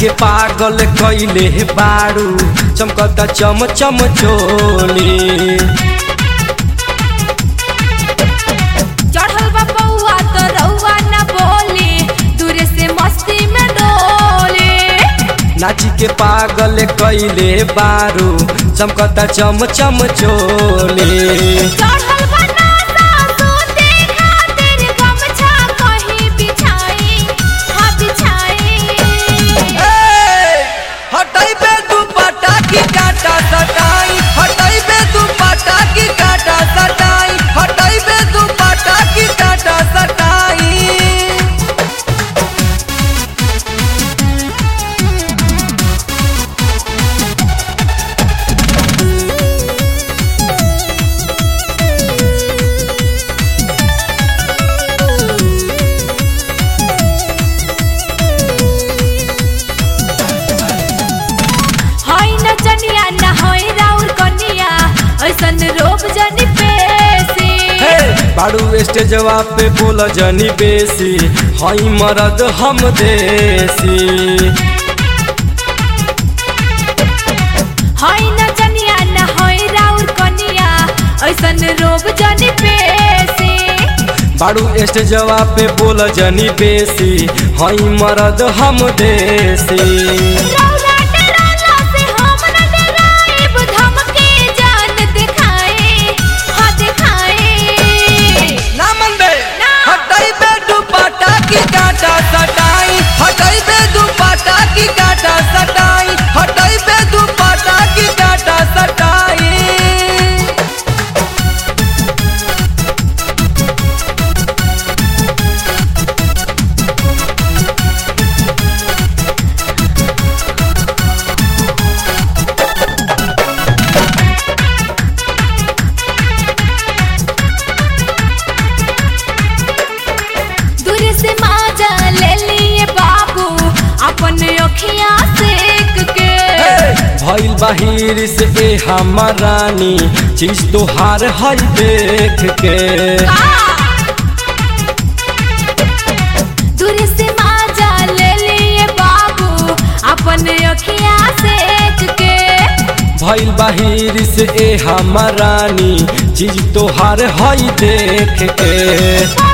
के पागल कैले बारू चमकता चम चम चोली चढ़ल बा पौआ तो रउआ न बोली दूरे से मस्ती में डोली नाची के पागल कैले बारू चमकता चम चम चोली चढ़ल बा नासा सूते खातिर गमछा कहीं बिछाई हाँ बिछाई हटाई बे दुपट्टा की काटा सटाई हटाई बे दुपट्टा की काटा सटाई हटाई बे दुपट्टा की काटा सटाई हई न जनिया न हई राउर कनिया ऐसन रोब जनी पेसी हे बाड़ू स्टेजवा पे बोल जनी बेसी हई मरद हम देसी हई न जनिया न हई राउर कनिया ऐसन रोब जनी पेसी बाड़ू स्टेजवा पे बोल जनी बेसी हई मरद हम देसी रौला डराला से हम न डराइब धमके जान दिखाए हाँ दिखाए ना मन बे ना। हटाई बे दुपट्टा की काटा सटाई हटाई बे दुपट्टा की काटा सटाई हटाई बे दुपट्टा की काटा सटाई दूर से माजा ले लिए बाबू अपन अखियां सेक के भइल बाहिर से ए हमर रानी चीज तोहार हई देख के दूर से माजा ले लिए बाबू अपन अखियां सेक के भइल बाहिर से ए हमर रानी चीज तोहार हई देख के